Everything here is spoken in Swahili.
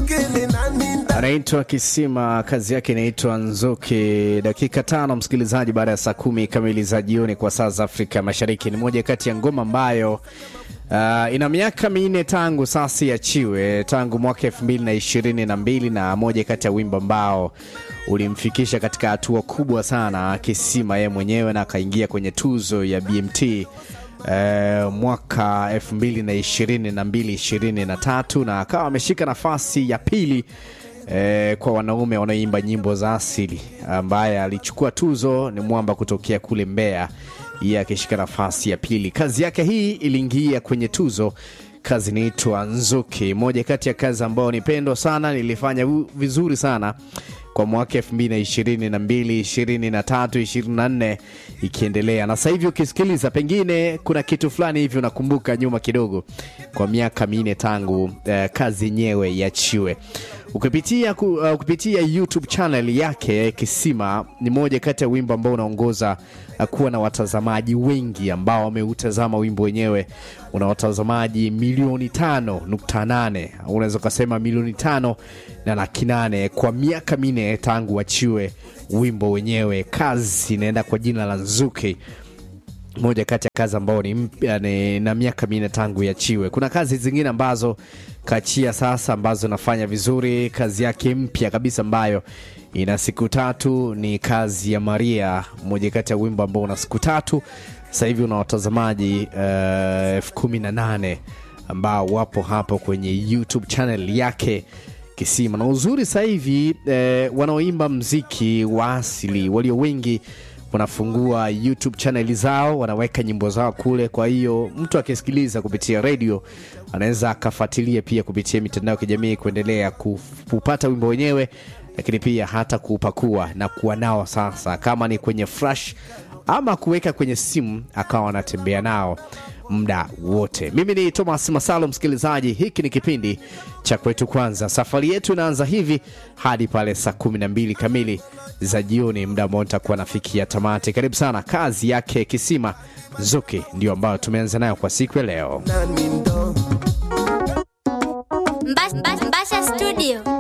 anaitwa Kisima, kazi yake inaitwa Nzuki. Dakika tano msikilizaji, baada ya saa kumi kamili za jioni kwa saa za Afrika Mashariki. Ni moja kati ya ngoma ambayo uh, ina miaka minne tangu sasa iachiwe, tangu mwaka elfu mbili na ishirini na mbili na moja kati ya wimbo ambao ulimfikisha katika hatua kubwa sana Kisima yeye mwenyewe na akaingia kwenye tuzo ya BMT Uh, mwaka 2022 23 na akawa ameshika nafasi ya pili uh, kwa wanaume wanaoimba nyimbo za asili. Ambaye alichukua tuzo ni mwamba kutokea kule Mbeya, yeye akishika nafasi ya pili. Kazi yake hii iliingia kwenye tuzo, kazi inaitwa Nzuki, moja kati ya kazi ambayo nipendwa sana, nilifanya vizuri sana kwa mwaka elfu mbili na ishirini na mbili ishirini na tatu ishirini na nne ikiendelea na sasa hivi ukisikiliza, pengine kuna kitu fulani hivi unakumbuka nyuma kidogo, kwa miaka minne tangu uh, kazi yenyewe yachiwe. Ukipitia, ku, uh, ukipitia YouTube channel yake Kisima ni moja kati ya wimbo ambao unaongoza uh, kuwa na watazamaji wengi ambao wameutazama wimbo wenyewe. Una watazamaji milioni tano nukta nane unaweza ukasema milioni tano na laki nane kwa miaka minne tangu wachiwe wimbo wenyewe. Kazi inaenda kwa jina la Nzuki, moja kati ya kazi ambao ni mpya ni, na miaka minne tangu yachiwe. Kuna kazi zingine ambazo kachia sasa ambazo nafanya vizuri. Kazi yake mpya kabisa ambayo ina siku tatu ni kazi ya Maria, moja kati ya wimbo ambao una siku tatu. Sasa hivi una watazamaji elfu uh, kumi na nane ambao wapo hapo kwenye YouTube channel yake Kisima. Na uzuri sasa hivi eh, wanaoimba mziki wa asili walio wengi wanafungua YouTube channel zao, wanaweka nyimbo zao kule. Kwa hiyo mtu akisikiliza kupitia redio anaweza akafuatilia pia kupitia mitandao ya kijamii kuendelea kupata wimbo wenyewe, lakini pia hata kupakua na kuwa nao sasa, kama ni kwenye flash ama kuweka kwenye simu akawa anatembea nao muda wote. Mimi ni Thomas Masalo, msikilizaji, hiki ni kipindi cha kwetu kwanza. Safari yetu inaanza hivi hadi pale saa kumi na mbili kamili za jioni, muda ambao nitakuwa nafikia tamati. Karibu sana. Kazi yake Kisima Zuki ndio ambayo tumeanza nayo kwa siku ya leo. Mbasha Studio.